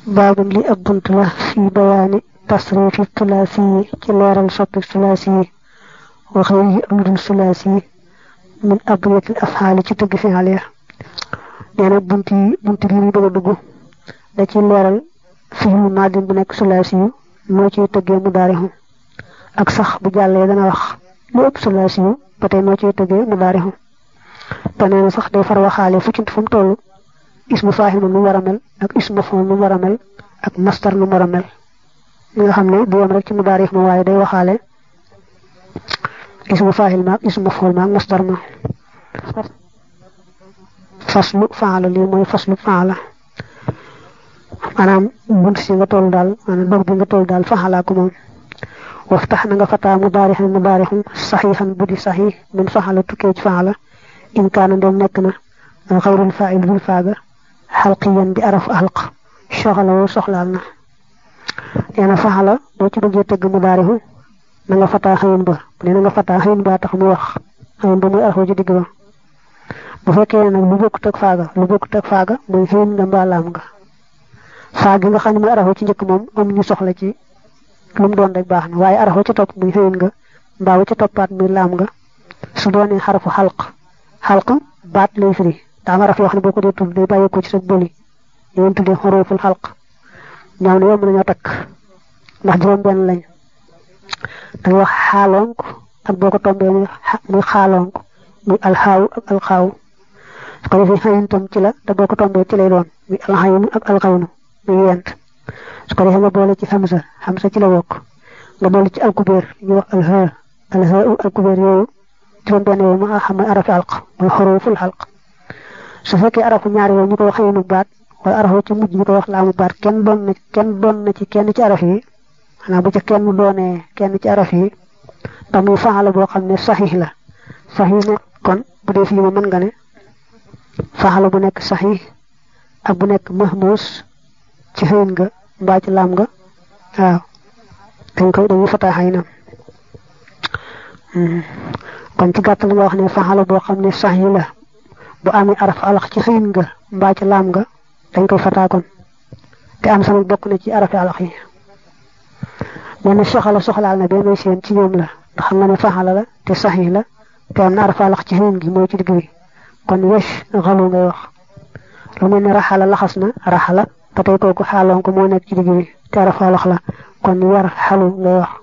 baabun li ab bunt la fii bayaani tasrifi tulaasi yi ci leeral soppi tulaasi yi waxee yi am dul tulaasi yi min abriyatil afxaali ci tëgg fi'al ya nee na bunt yi bunt bi ñu bëgg a dugg da ci leeral fi'lu maadin bu nekk tulaasi yu noo ciy tëggee mu daarixu ak sax bu jàllee dana wax lu ëpp tulaasi yu ba tey noo ciy tëggee mu daarixu te nee na sax day far waxaale fu ci fu mu toll ismu faahil nu mu war a mel ak ismu mafoon nu mu war a mel ak mastar nu mu war a mel li nga xam ne du yem rek ci mu daarif ma waaye day waxaale ismu faahil ma ak ismu mafoon ma ak mastar ma faslu faala lii mooy faslu faala maanaam bunt si nga toll daal maanaam dog bi nga toll daal faxalaa ko moom waftax na nga fataa mu daarixan mu daarixum saxiixan bu di saxiix min faxala tukkee ci faala in kaana ndem nekk na xayrul faa'il bul faaga xalqiyan di araf xalq soxla woo soxlaal na nee na faxala boo ci bëggee tëgg mu daarixu na nga fataa xëyin ba bu ne na nga fataa xëyin ba tax mu wax xëyin ba muy arafoo ci digg ba bu fekkee nag lu bokkut ak faaga lu bokkut ak faaga muy xëyin nga mbaa laam nga faag gi nga xam ne muy arafoo ci njëkk moom am ñu soxla ci lu mu doon rek baax na waaye arafoo ca topp muy xëyin nga mbaa wa ca toppaat muy laam nga su doonee xarafu xalq xalq baat lay firi daa ma raf yoo xam ne boo ko dee tudd day bàyyi ko ci sa bëli ñu leen tuddee xorooful xalq ñoom ne yomb nañoo takk ndax juróom-benn lañ da wax xaalonk ak boo ko tombee muy xaalonk muy alxaaw ak alxaaw su ko defee xayin tam ci la te boo ko tombee ci lay doon muy alxaynu ak alxawnu muy yent su ko defee nga boole ci xamsa xamsa ci la bokk nga boole ci alkubeer ñu wax alxa alxa alkubeer yooyu juróom-benn yooyu mu xam ne arafi alq muy xorooful xalq su fekkee arafu ñaar yooyu ñu koy wax xëyinu baat wala arafu ci mujj ñu koy wax laamu baat kenn doon na kenn doon na ci kenn ci araf yi xanaa bu ca kenn doonee kenn ci araf yi ndax muy faxala boo xam ne saxiix la saxiix ne kon bu dee fii ma mën nga ne faxala bu nekk saxiix ak bu nekk mahmuus ci xëyin nga mbaa ci laam nga waaw dañ koy dañuy fataa xëy na kon ci gàttal nga wax ne faxala boo xam ne saxiix la bu amee araf alax ci xëyin nga mbaa ci laam nga dañ koy fataa kon te am sama bokk na ci arafi alax yi nee na soxala soxlaal na benn seen ci ñoom la ndax xam nga ne faxala la te saxiix la te am na araf alax ci xëyin gi mooy ci digg bi kon wesh xalu ngay wax lu mel ne raxala laxas na raxala ba tey kooku xaaloon ko moo nekk ci digg bi te araf alax la kon war xalu ngay wax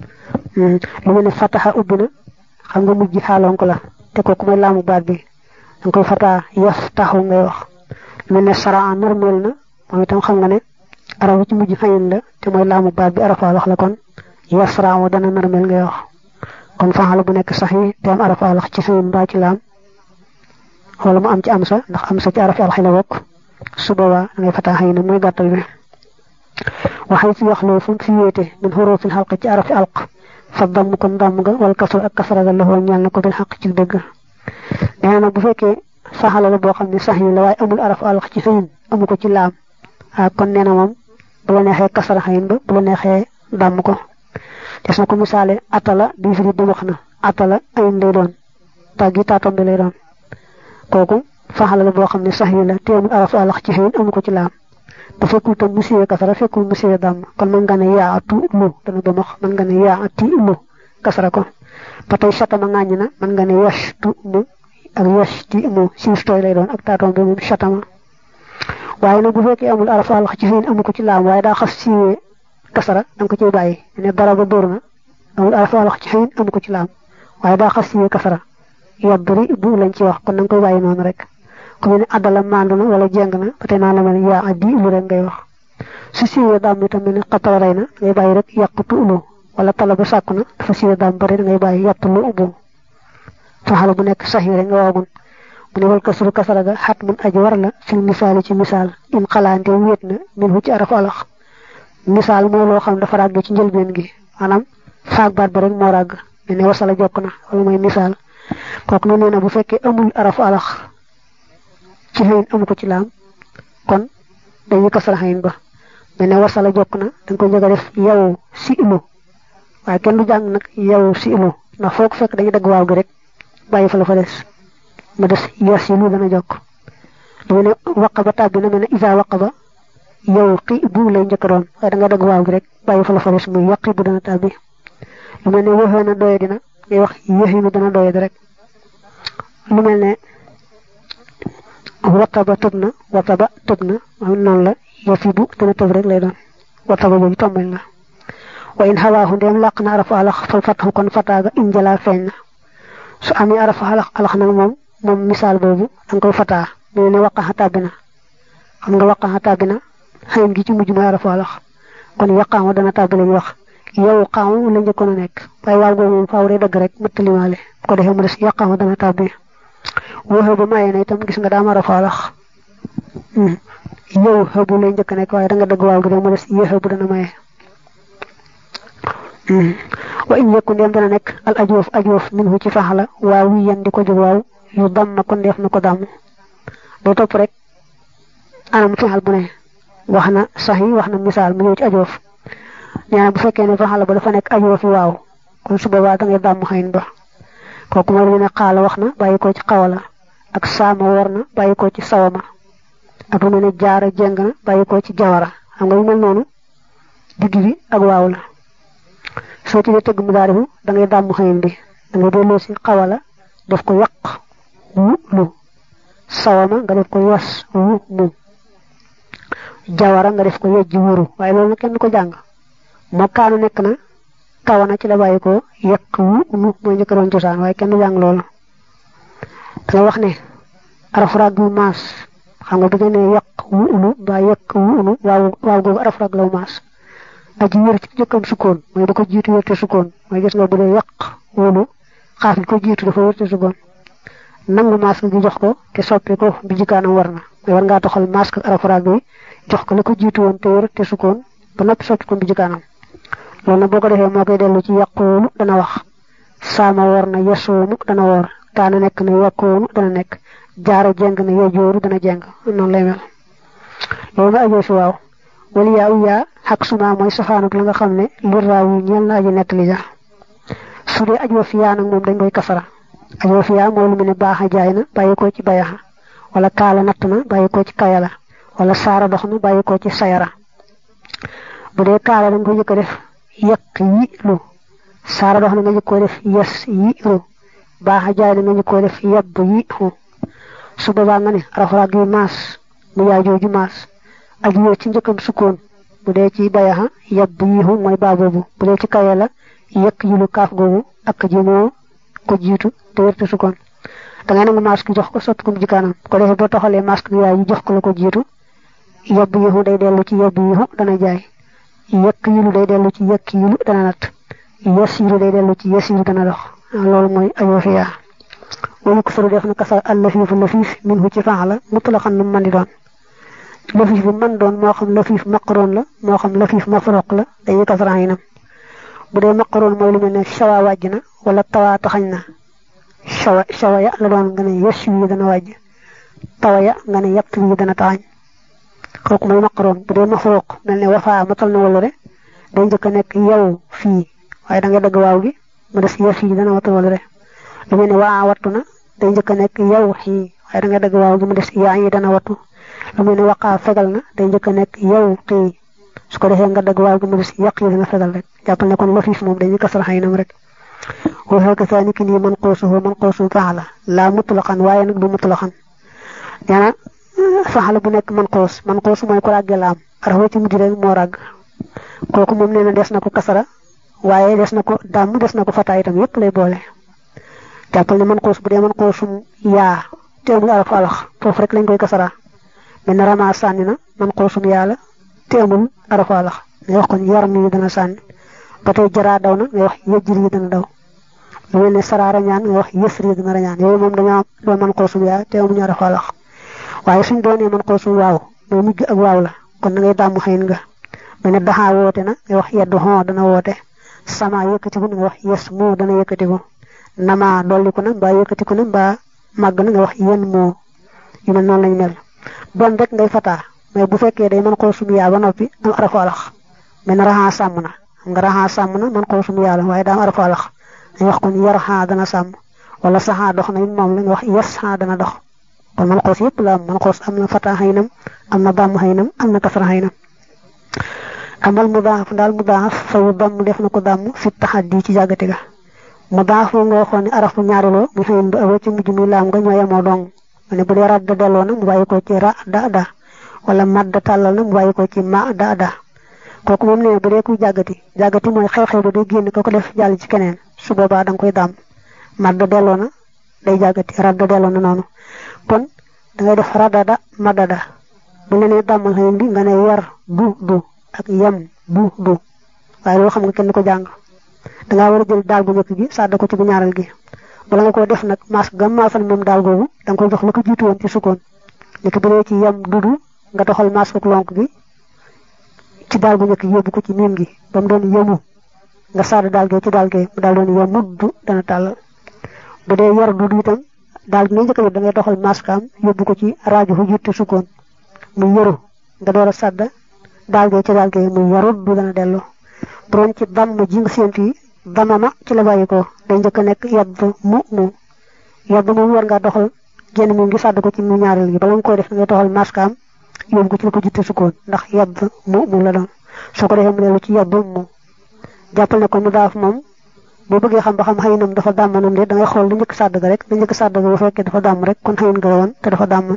lu mel ne fataxa ubbi na xam nga mujj xaaloon ko la te kooku mooy laamu baat bi danga koy fataa yaf taxu ngay wax mel ne saraa normel na moom itam xam nga ne arafu ci mujj xayin la te mooy laamu baat bi arafa wax la kon yaf saraawo dana normel ngay wax kon faxala bu nekk sax yi te am arafa wax ci xayin mbaa ci laam wala mu am ci am sa ndax am sa ci arafi alxi la bokk su boobaa da ngay fataa xayin mooy gàttal bi waxay ci wax loolu fu mu fi wéete min xurufil xalq ci arafi alq fa damm kon damm nga wala kasra ak kasra ga loxoo ñeel na ko bil xaq ci dëgg nee na bu fekkee faxala la boo xam ne sax yi la waaye amul araf alax ci xëyin amu ko ci laam ah kon nee na moom bu la neexee kasara xëyin ba bu la neexee dàmm ko des na ko misaale atala bi firi ba wax na atala ayin lay doon tàggi taatombe lay doon kooku faxala la boo xam ne sax yi la te amul araf alax ci xëyin amu ko ci laam bu fekkul tam mu siwee kasara fekkul mu siwee dàmm kon mën nga ne yaa atu lu dana ba max mën nga ne yaa ati lu kasara ko ba tey satama ŋàññ na mën nga ne yash tu mu ak yash ti mu siif tooy lay doon ak taatoom bi moom satama waaye nag bu fekkee amul araf alax ci fiin amu ko ci laam waaye daa xas siiwee kasara da nga ko ciy bàyyi ne dara ba dóor na amul araf alax ci fiin amu ko ci laam waaye daa xas siiwee kasara yadri bu lañ ci wax kon da nga koy bàyyi noonu rek ku mel ne addala mandu na wala jeng na ba tey naa la mel yaa addi lu rek ngay wax su siiwee daam itam mel ne xatala rey na ngay bàyyi rek yàqutu ulu wala tala ba sàkku na dafa siiwee daam bari da ngay bàyyi yàtt lu ubbu faxala bu nekk sax yi rek nga waagun mu ne wal kasru kasara ga xat mun aji war la fil misaali ci misaal in xalaante wéet na min hu ci arafu alax misaal moo loo xam dafa ràgg ci njëlbeen gi maanaam faag baat ba rek moo ràgg mel ne wasala jokk na wala mooy misaal kooku ne nee na bu fekkee amul arafu alax ci xëyin amu ko ci laam kon dañuy kasara xëyin ba mel ne wasala jokk na da nga ko njëkk a def yow si ilu waaye kenn du jàng nag yow si ilu ndax foo ko fekk dañuy dagg waaw gi rek bàyyi fa la fa des ma des yas yi lu dana jokk lu mel ne waqa ba tàbbi na mel ne isa waqa ba yow xi bu lay njëkk doon waaye da nga dagg waaw gi rek bàyyi fa la fa des muy yaqi bu dana tàbbi lu mel ne waxee na doye dina ngay wax yéexinu dana doye di rek lu mel ne wataba tëb na wataba tëb na am noonu la yafi bu dana tëb rek lay doon wataba boobu tombañ la wa in xawaahu ndeem làq na arafu alax fal fataxu kon fataaga injala feeñ na su amee arafu alax alax nag moom moom misaal boobu da nga koy fataa mel ne waqaxa tàbbi na xam nga waqaxa tàbbi na xëyin gi ci mujj mooy arafu alax kon yaqaamu dana tàbbi lañu wax yow xaamu la njëkkoon a nekk waaye waaw googu moom faaw day dëgg rek mëttalimaale ko defee mu des yaqaamu dana tàbbi waxee ba mayee na itam gis nga daa mara faalax yow xëbu lay njëkk nekk waaye da nga dëgg waaw gi rek mu des yee xëbu dana maye wa in yëkku ndeem dana nekk al ajoof ajoof min hu ci faxala waaw wi yan di ko jóg waaw yu dam na ko ndeef na ko damm day topp rek anam fexal bu ne wax na sax yi wax na misaal mu ñëw ci ajoof nee na bu fekkee ne faxala ba dafa nekk ajoofi waaw kon su boobaa da ngay dàmm xëyn ba kooku mooy lu ne xaala wax na bàyyi ko ci xawala ak saama war na bàyyi ko ci sawama ak lu mel ne jaara jeng na bàyyi ko ci jawara xam nga lu mel noonu digg bi ak waaw la soo ci dee tëgg mu daarifu da ngay dàmm xëyin bi da ngay delloo si xawala def ko yàq wu lu sawama nga def ko yas wu mu jawara nga def ko yejji wuru waaye loolu nag kenn ko jàng moo kaanu nekk na kawana ci la bàyyi ko yekk wu nu mooy njëkk doon cosaan waaye kenn du jàng loolu danga wax ne araf rag wu maas xam nga bi nga ne yekk wu unu mbaa yekk wu unu waaw waaw googu araf rag law maas aji wér ci njëkkam sukkoon mooy da ko jiitu wérte sukkoon mooy gis nga bu dee yekk wunu xaaf gi ko jiitu dafa wérte sukkoon nangu maas gi jox ko te soppi ko bi jikaanam war na mooy war ngaa toxal maas ak araf rag bi jox ko la ko jiitu woon te wérte sukkoon ba noppi soppi ko bi jikaanam loolu nag boo ko defee moo koy dellu ci yàqoonu dana wax saama war na yesoonu dana woor daana nekk na yàqoonu dana nekk jaara jeng na yejooru dana jeng noonu lay mel loolu nga ajoo si waaw wala yaa u yaa xaq suma mooy safaanuk la nga xam ne lir raaw yi ñeel na aji nettali ja su dee ajoo fi yaa nag moom dañ koy kasara ajoo fi yaa mooy lu mu ne baaxa jaay na bàyyi ko ci bayaxa wala kaala natt na bàyyi ko ci kayala wala saara dox na bàyyi ko ci sayara bu dee kaala dañ ko jëkk def yekk yi lu saara dox na nga jëkkoo def yes yi ru baaxa jaay na nga jëkkoo def yebb yi ru su boobaa nga ne arafraag yi maas mu yaay jooju maas ak yoo ci njëkkam sukkoon bu dee ci bayaxa yebb yi ru mooy baa boobu bu dee ci kaye la yekk yi lu kaaf googu ak ji moo ko jiitu te wérte sukkoon da ngay nangu maas ki jox ko sotti ko mu jikaanam ko defee boo toxalee maas ki yaay yi jox ko la ko jiitu yebb yi ru day dellu ci yebb yi ru dana jaay yekk yilu day dellu ci yekk yilu dana nat yasiru day dellu ci yasiru dana dox loolu mooy ayoo fiya wayu ko soro def na kasar al lafiifu lafiif min hu ci faala mutlaqan nu man di doon lafiif bi man doon moo xam lafiif maqaroon la moo xam lafiif mafroq la dañuy kasaraan yi nam bu dee maqaroon mooy lu mel ne shawa wàjj na wala tawaa taxañ na shawa shawa ya la doon nga ne yasiw yi dana wàjj tawa ya nga ne yàpp yi dana taxañ kooku mooy maqaroon bu dee mafruq mel ne wafaa matal na wala re day njëkk a nekk yow fii waaye da nga dëgg waaw gi mu des yow fii dana matal wala re lu mel ne waa wattu na day njëkk a nekk yow xii waaye da nga dëgg waaw gi mu des yaa yi dana wattu lu mel ne waqaa fegal na day njëkk a nekk yow xii su ko defee nga dëgg waaw gi mu des yàq yi dana fegal rek jàppal ne kon lafiif moom dañuy kasal xaynam rek waxee ko saa ni ki nii man xoosuhu man xoosu faala laa mutlaqan waaye nag du mutlaqan nee faxala bu nekk man xoos man xoos mooy ko ràggee laam arafa ci mujj rek moo ràgg kooku moom nee na des na ko kasara waaye des na ko dàmm des na ko fataa itam yépp lay boole jàppal ne man xoos bu dee man xoosum yaa teemul arafu alax foofu rek lañ koy kasara mel na rama sànni na man xoosum yaa la teemul arafu alax ngay wax kon yar mi dana sànni ba tey jaraa daw na ngay wax yëjjir yi dana daw lu mel ne saraa rañaan ngay wax yësri dana rañaan yooyu moom dañoo doon man xoosum yaa teemuñu arafu alax waaye suñ doonee man xoosum waaw mooy mujj ak waaw la kon da ngay dàmm xëyin nga mel ne daxaa woote na ngay wax yeddu xon dana woote sama yëkkatiku na nga wax yes moo dana yëkkatiku nama dolliku na mbaa yëkkatiku na mbaa màgg na nga wax yen moo yu mel noonu lañ mel doon rek ngay fataa mais bu fekkee day man xoosum yaa ba noppi am arafu alax mel ne raxaa sàmm na xam nga raxaa sàmm na man xoosum yaa la waaye daa am arafu alax dañ wax kon yar xaa dana sàmm wala saxaa dox na it moom la nga wax yes xaa dana dox kon man xoos yëpp la am man xoos am na fata xaynam am na damm xaynam am na kasara xaynam amal mudaaf daal mudaaf fayu damm def na ko damm fi taxaddi ci jàggati ga mudaaf moom nga waxoon ne araf bu ñaariloo mu xëyin ba awa ci mujj mi laam nga ñoo yemoo dong mu ne bu dee radda delloo na mu bàyyi ko ci ra da da wala madda tàllal na mu bàyyi ko ci ma da da kooku moom ne bu dee kuy jàggati jàggati mooy xew-xew ba day génn ko ko def jàll ci keneen su boobaa da nga koy damm madda delloo na day jàggati radda delloo na noonu kon da ngay def radada madada bu la nee dàmmal xëyin bi nga ne yar du du ak yem bu du waaye loolu xam nga kenn ko jàng dangaa war a jël daal bu njëkk gi sàdda ko ci bu ñaaral gi bala nga koo def nag maas gam maasal moom daal googu da nga koy jox lu ko jiitu woon ci sukkoon ni ko bu dee ci yem dudu nga doxal maas ko lonk gi ci daal bu njëkk gi yóbbu ko ci miim gi ba mu doon yemu nga sàdd daal gee ci daal gee mu daal doon yemuddu dana tàllal bu dee yar dudu itam daal gi nga njëkk a da ngay doxal maas kaam yóbbu ko ci rajo fu jiitu sukkoon muy yëru nga door a sàdda daal gee ci daal gee muy yarut du dana dellu borom ci damm ji nga séentu yi damama ci la bàyyi ko day njëkk a nekk yadd mu mu yadd moom war ngaa doxal génn mi ngi sàdd ko ci mu ñaareel gi bala nga koy def da ngay doxal maskaam yóbbu ko ci la ko jiite sukkoon ndax yadd mu mu la doon soo ko defee mu dellu ci yadd mu jàppal ne ko mu daaf moom boo bëggee xam ba xam xëyinam dafa dàmmanam de da ngay xool lu njëkk sàdd ga rek lu njëkk sàdd ga bu fekkee dafa dàmm rek kon xëyin nga woon te dafa dàmm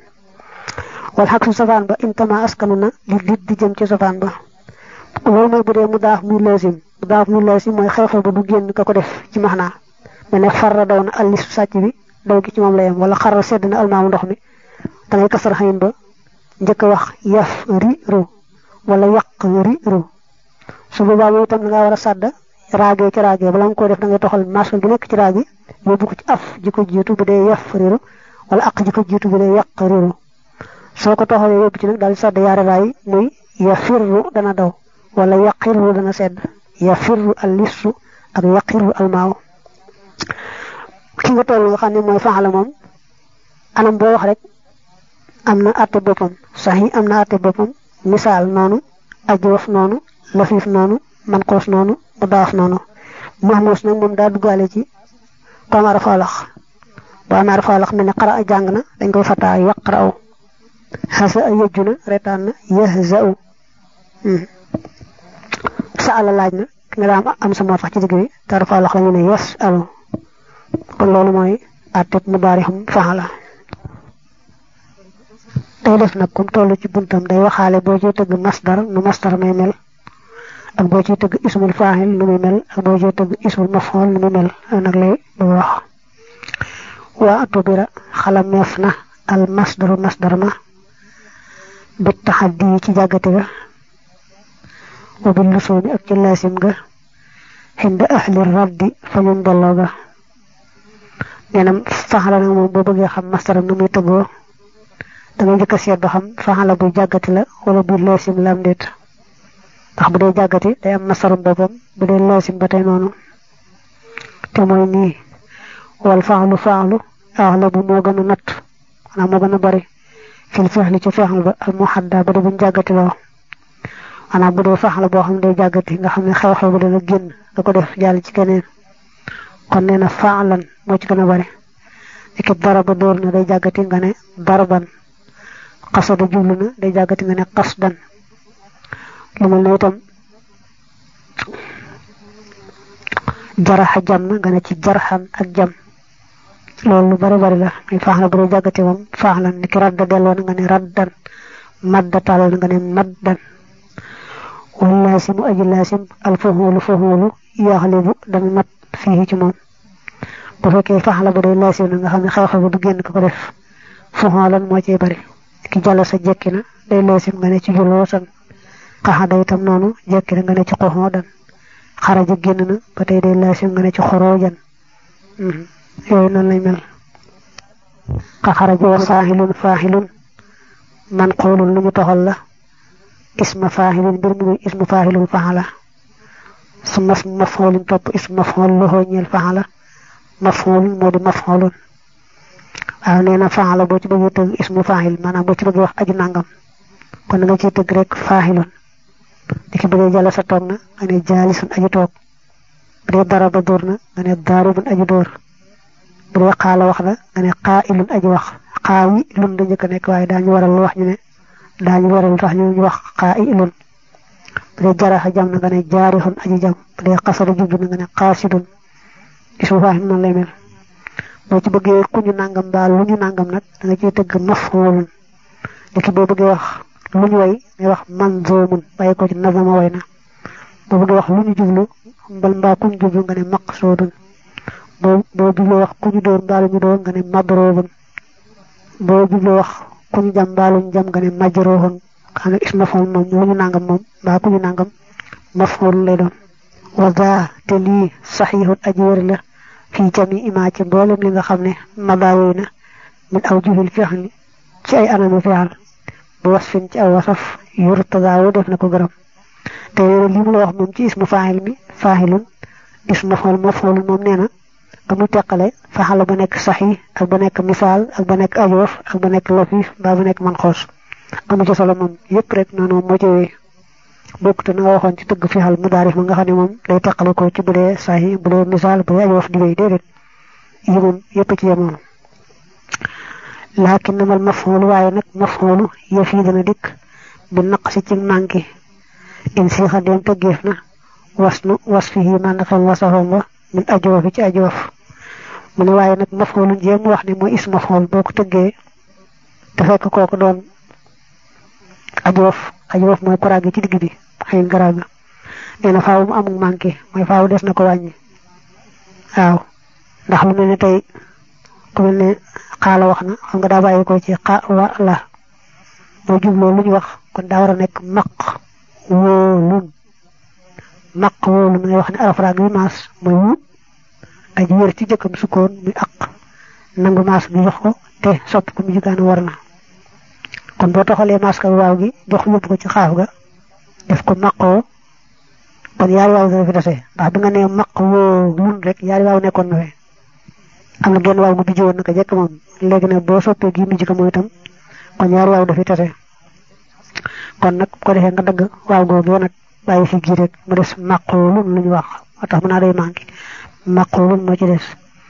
wal xaq su safaan ba intama askanu na li dit di jëm ci safaan ba loolu mooy bu dee mu daaf muy laasim mu daaf muy laasim mooy xew-xew ba du génn ka ko def ci maxnaa me ne farra daw na allisu sàcc bi daw gi ci moom la yem wala xarra sedd na almaamu ndox mi da ngay kasar xayin ba njëkk a wax yaf ri ru wala yàq ri ru su boobaa boobu itam da ngaa war a sàdd raagee ci raagee bala nga koy def da ngay toxal masque gi nekk ci raagi yóbbu ko ci af ji ko jiitu bu dee yaf riru wala aq ji ko jiitu bu dee yàq riru soo ko toxalee yóbbu ci nag daal di sàdd yaari raay muy yafirru dana daw wala yaqirru dana sedd yafirru al lissu ak yaqirru al maaw ki nga toll nga xam ne mooy faxala moom anam boo wax rek am na àtte boppam sax yi am na àtte boppam misaal noonu ajoof noonu lafiif noonu manqoos noonu mu daaf noonu mahmuus nag moom daa duggaale ci ko am arafaalax boo amee arafaalax mel ne xara a jàng na dañ koy fataa yaqra'u xasa a yëjju na retaan na yahza'u sa ala laaj na ki nga daam am sa moo tax ci digg bi te arafaalax la ñu ne yes alu kon loolu mooy àtteeb mu daarixum faxala day def nag comme toll ci buntam day waxaale boo ciy tëgg masdar nu masdar may mel ak boo ciy tëgg ismul faahil nu muy mel ak boo ciy tëgg ismul maf'ul nu muy mel nag lay bu wax waa atubira xalameef na al masdaru masdar ma bi taxaddi ci jàggate ga wa bi lusuumi ak ci laasim ga xinda ahli raddi fa ñun delloo ga neenam faxala nag moom boo bëggee xam masdaram nu muy tëggoo da ngay njëkk a seet ba xam faxala buy jàggati la wala buy laasim la am déet ndax bu dee jàggati day am masarum boppam bu dee laasim ba tey noonu te mooy nii wal faaxlu faaxlu axla bu moo gën a natt xanaa moo gën a bari fil fexli ci fexlu ba al muhadda ba de buñ jàggati loo xanaa bu dee faxla boo xam ne day jàggati nga xam ne xew-xew ba dana génn da ko def jàll ci keneen kon nee na faalan moo ci gën a bari ekib daraba dóor na day jàggati nga ne darban xasada jublu na day jàggati nga ne xasdan lu mel ne itam jaraxa jam na nga ne ci jarxan ak jam loolu lu bari bari la muy faax la bu dee jàggati moom faax la ni ki radda delloo na nga ne raddan madda tàllal na nga ne maddan wal laasimu aji laasim al faxoolu faxoolu yaxlibu dana mat fii ci moom bu fekkee faax la bu dee laasim na nga xam ne xew-xew bu du génn ko ko def faxoolan moo cee bari ki jàll sa jekki na day laasim nga ne ci juloo san xaxada itam noonu jekki na nga ne ci xoxoo dan xaraja génn na ba tey day laasim nga ne ci xoroo jan yooyu noonu lay mel xa xaraja wa faaxilun faaxilun man xoolun lu ñu toxal la isma faaxilun mbir mu ismu faaxilun faxala su mas mafxoolun topp ismu mafxool loxoo ñeel faxala mafxoolun moo di mafxoolun waaw nee na faxala boo ci bëggee tëgg ismu faaxil maanaam boo ci bëggee wax aju nangam kon nga ciy tëgg rek faaxilun di ki bëggee jàll sa toog na nga ne jaalisun aju toog bu dee daraba dóor na nga ne daaribun aju dóor bu dee xaala wax na nga ne xaa ilun aji wax xaa wi lun da njëkk a nekk waaye daañu waral wax ñu ne daañu waral tax ñu wax xaa ilun bu dee jaraxa jam na nga ne jaarixun aji jam bu dee xasaru jublu na nga ne xaasidun ismu faaxil noonu lay mel boo ci bëggee ku ñu nangam baal lu ñu nangam nag da nga ciy tëgg maf'ulun léegi boo bëggee wax lu ñu way ngay wax manzumun bàyyi ko ci nazama way na boo bëggee wax lu ñu jublu mbal mbaa ku ñu jublu nga ne maqsudun boo boo jubloo wax ku ñu dóor mbaa lu ñu dóor nga ne madrubun boo jubloo wax ku ñu jam mbaa lu ñu jam nga ne majruhun xam ne isma fa'ul moom lu ñu nangam moom mbaa ku ñu nangam maf'ulun lay doon wa daa te lii saxiixun aji wér la fii jami ima ci mboolem li nga xam ne madaawoy na min aw juhil fi'li ci ay anami fi'al bu wasfin ci aw wasaf yurtadaawu def na ko gërëm te li mu la wax moom ci ismu faahil mi faahilun ismu maf'ul maf'ulun moom nee na amu teqale faxala ba nekk saxi ak ba nekk misaal ak ba nekk ajoof ak ba nekk lafif mbaa ba nekk man xoos amu ci solo moom yëpp rek noonu moo ci wéy bokk te na nga waxoon ci tëgg fixal mudaarif ma nga xam ne moom day teqale ko ci bu dee saxi bu dee misaal bu dee ajoof di wéy déedéet yi moom yëpp ci yemoon laakin namal maf'ul waaye nag maf'ulu yëf yi dana dikk bi naq si ci manqué in siixa dem tëggeef na was nu was fi yi man xel wasafam ba min ajoof ci ajoof mu ne waaye nag maf'ulun jéem wax ne mooy is maf'ul boo ko tëggee te fekk kooku doon ajoof ajoof mooy koraag ci digg bi xëy garaaga nee na faaw mu amul manqué mooy faaw des na ko wàññi waaw ndax lu mel ne tey ku mel ne xaala wax na xam nga daa bàyyi ko ci xa wa la boo jubloo lu ñu wax kon daa war a nekk maq wóolun maq wóolun ngay wax ne arafraag bi maas mooy wu aji wér ci jëkkam sukkoon muy aq nangu maas bi jox ko te soppi ko mu jugaan war na kon boo toxalee maas ka waaw gi jox yóbbu ko ci xaaf ga def ko maqoo kon yaari waaw dana fi dese ndax bi nga nee maq wóolun rek yaari waaw nekkoon na fi am na genn waaw gu bijji woon naka jekk moom léegi nag boo soppee gi mujj ko mooy itam kon ñaari waaw dafi tase kon nag ko defee nga dagg waaw googu nag bàyyi fi gi rek mu des maqulun lu ñu wax moo tax mu naa day manqué maqulun moo ci des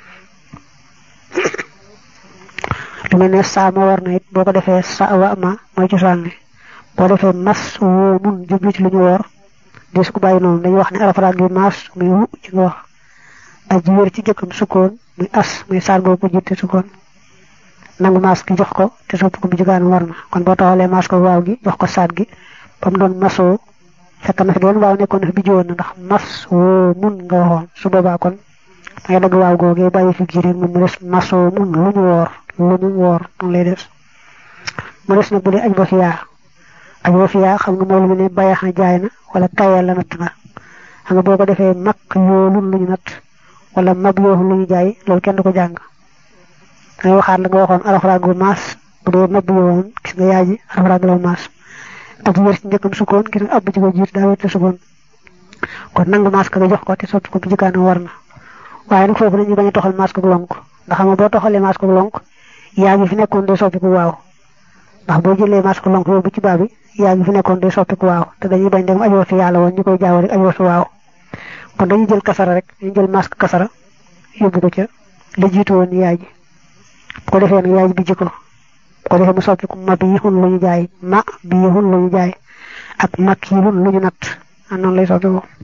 lu mel ne saa ma war na it boo ko defee sa wa ma mooy cosaan li boo defee mas woo mun jublu ci lu ñu woor des ko bàyyi noonu dañuy wax ne arafaraag gi mas muy wu ci nga wax aji wér ci jëkkam sukkoon muy as muy saar boobu ko jiite sukkoon nangu maas gi jox ko te sopp ko bu jugaan war na kon boo taxalee maas ko waaw gi jox ko saat gi ba mu doon masoo fekk na fi doon waaw nekkoon na fi bi jiwoon na ndax mas woo mun nga waxoon su boobaa kon dangay dagg waaw googee bàyyi fi giireen moom mu des masoo mun lu ñu woor lu ñu woor noonu lay des mu des nag bu dee aj ba fiyaa aj ba fiyaa xam nga moom lu mu ne bayax na jaay na wala kayal la natt na xam nga boo ko defee mag yoolun lu ñu natt wala mab yooxu lu ñu jaay loolu kenn du ko jàng dangay waxaat la nga waxoon arafraag bu maas bu dee mab yooxoon gis nga yaay ji arafraag la maas ak wér ci njëkkam sukkoon gis nga ab ci ko jiit daa wér sukkoon kon nangu maas ka nga jox ko te sotti ko bu jikaana war na waaye nag foofu dañuy bañ a toxal maas ko lonk ndax xam nga boo toxalee maas ko lonk yaa ngi fi nekkoon day soppiku waaw ndax boo jëlee maas ko lonk yooyu bu ci baa bi yaa ngi fi nekkoon day soppiku waaw te dañuy bañ dem ajoo fi yàlla woon ñu koy jaaw rek ajoo fi waaw kon dañuy jël kasara rek dañuy jël masque kasara yóbbu ko ca la jiitu woon yaay ji bu ko defee nag yaay ji bi jikko bu ko defee mu soppi ko ma bii xun lu ñu jaay ma bii xun lu ñu jaay ak mak yi xun lu ñu natt ah noonu lay soppi ko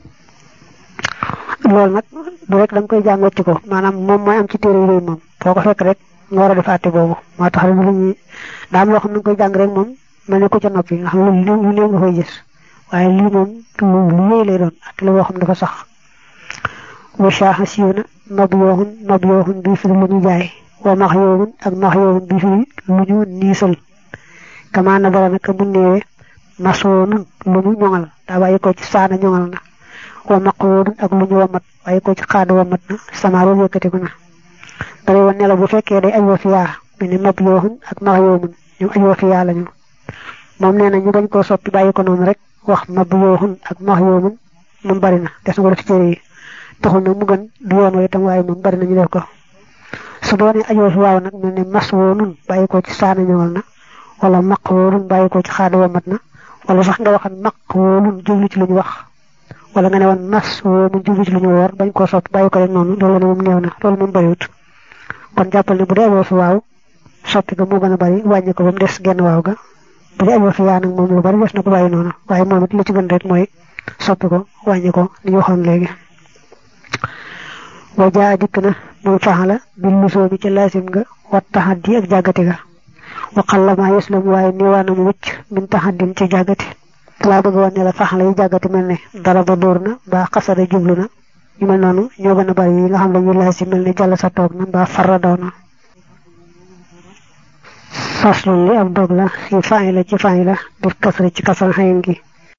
loolu nag du rek da nga koy jàng wacc ko maanaam moom mooy am ci téere yooyu moom foo ko fekk rek nga war a def àtte boobu moo tax rek lu ñuy daa am loo xam ne nga koy jàng rek moom mel ne ko ca noppi nga xam ne lu lu néew nga koy gis waaye lii moom lu lu yéey lay doon àtte la boo xam dafa sax wa shaaxa siiw na nob yooxun nob yooxun bii firi lu ñu jaay wa max yooxun ak max yooxun bii firi lu ñu niisal kamaa na bara naka mu néewee masoonun lu ñu ñoŋal daa bàyyi ko ci saana ñoŋal na wa maqoodun ak lu ñu wamat bàyyi ko ci xaada wamat na sama loolu yëkkatiku na dara woon ne la bu fekkee day ajoo fi yaa mel ni nob yooxun ak max yooxun ñoom ajoo fi yaa lañu moom nee na ñu bañ koo soppi bàyyi ko noonu rek wax nob yooxun ak max yooxun moom bari na des na ko def ci téere yi taxul nag mu gën du yoon wa itam waaye moom bari nañu def ko su doonee ajoo fi waaw nag mel ne mas woonun bàyyi ko ci saana ñëwal na wala maq woonun bàyyi ko ci xaada wamat na wala sax nga waxan maq woonun jublu ci lu ñu wax wala nga ne woon mas woonun jublu ci lu ñu woor bañ koo sopp bàyyi ko rek noonu loolu ne moom néew na loolu moom bariwut kon jàppal ne bu dee amoo fi waaw soppi ko moo gën a bari wàññi ko ba mu des genn waaw ga bu dee amoo fi yaa nag moom lu bari des na ko bàyyi noonu waaye moom it li ci gën rek mooy soppi ko wàññi ko ni ñu waxoon léegi wa jaa dikk na moom faxala bil lusoo bi ci laasim nga wat taxaddi ak jàggati ga wa xallama yuslam waaye niwaana mu wëcc min taxaddin ci jàggati laa bëgg woon ne la faxala yi jàggati mel ne dara ba dóor na mbaa xasada jublu na ñu mel noonu ñoo gën a bari yi nga xam ne ñu laasim mel ne jàll sa toog na mbaa farra daw na faslun li ab dog la fi fa'i la ci fa'i la bir kasri ci kasran xayin gi